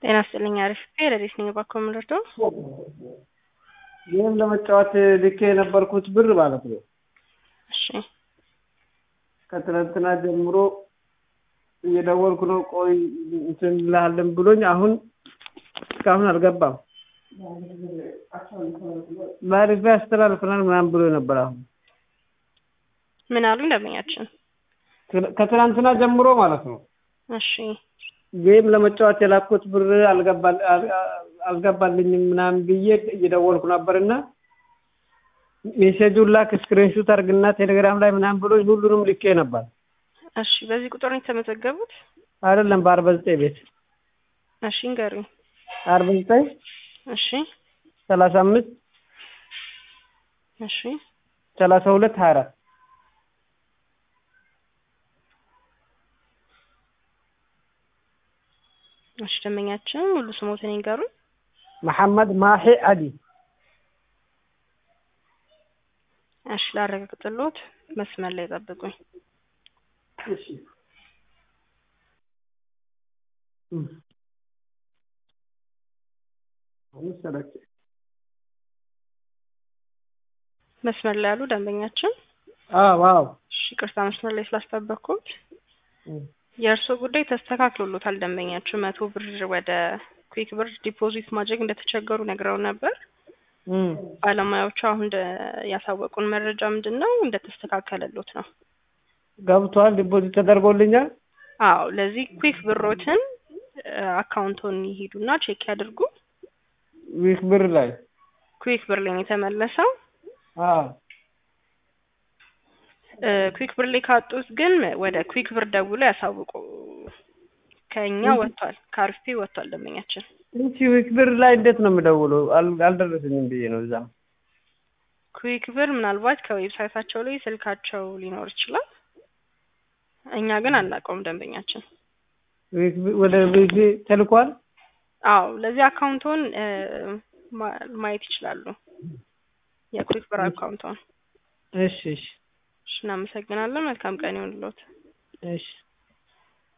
ጤና ይስጥልኝ አሪፍ ረዴት ነኝ እባክዎ የምንረዳው ይህም ለመጫወት ልኬ የነበርኩት ብር ማለት ነው እሺ ከትናንትና ጀምሮ እየደወልኩ ነው ቆይ እንትን እንልሃለን ብሎኝ አሁን እስካሁን አልገባም በአሪፍ ያስተላልፈናል ምናምን ብሎ ነበር አሁን ምን አሉ ደንበኛችን ከትናንትና ጀምሮ ማለት ነው እሺ ጌም ለመጫወት የላኩት ብር አልገባልኝም ምናምን ብዬ እየደወልኩ ነበርና ሜሴጁን ላክ ስክሪንሹት አርግና ቴሌግራም ላይ ምናምን ብሎኝ ሁሉንም ልኬ ነበር እሺ በዚህ ቁጥር ነው የተመዘገቡት አይደለም በአርባ ዘጠኝ ቤት እሺ ንገሩኝ አርባ ዘጠኝ እሺ ሰላሳ አምስት እሺ ሰላሳ ሁለት ሀያ አራት እሺ ደንበኛችን ሙሉ ስሞትን ይንገሩኝ መሐመድ ማሂ አሊ እሺ ላረጋግጥልዎት መስመር ላይ ጠብቁኝ እሺ መስመር ላይ ያሉ ደንበኛችን አዎ አዎ እሺ ቅርታ መስመር ላይ ስላስጠበቅኩት የእርስዎ ጉዳይ ተስተካክሎሎታል ደንበኛችን መቶ ብር ወደ ኩዊክ ብር ዲፖዚት ማድረግ እንደተቸገሩ ነግረው ነበር ባለሙያዎቹ አሁን ያሳወቁን መረጃ ምንድን ነው እንደተስተካከለሎት ነው ገብቷል ዲፖዚት ተደርጎልኛል አዎ ለዚህ ኩዊክ ብሮትን አካውንቶን ይሄዱና ቼክ ያድርጉ ዊክ ብር ላይ ኩዊክ ብር ላይ ነው የተመለሰው አዎ ኩዊክ ብር ላይ ካጡት ግን ወደ ኩዊክ ብር ደውሎ ያሳውቁ ከኛ ወጥቷል ከአርፌ ወጥቷል ደንበኛችን እንቺ ዊክ ብር ላይ እንዴት ነው የምደውለው አልደረሰኝም ብዬ ነው እዛም ኩዊክ ብር ምናልባት ከዌብሳይታቸው ላይ ስልካቸው ሊኖር ይችላል እኛ ግን አናውቀውም ደንበኛችን ወደ ቤቴ ተልኳል አዎ ለዚህ አካውንቶን ማየት ይችላሉ የኩዊክ ብር አካውንቶን እሺ እሺ እሺ እናመሰግናለን መልካም ቀን ይሁንልዎት እሺ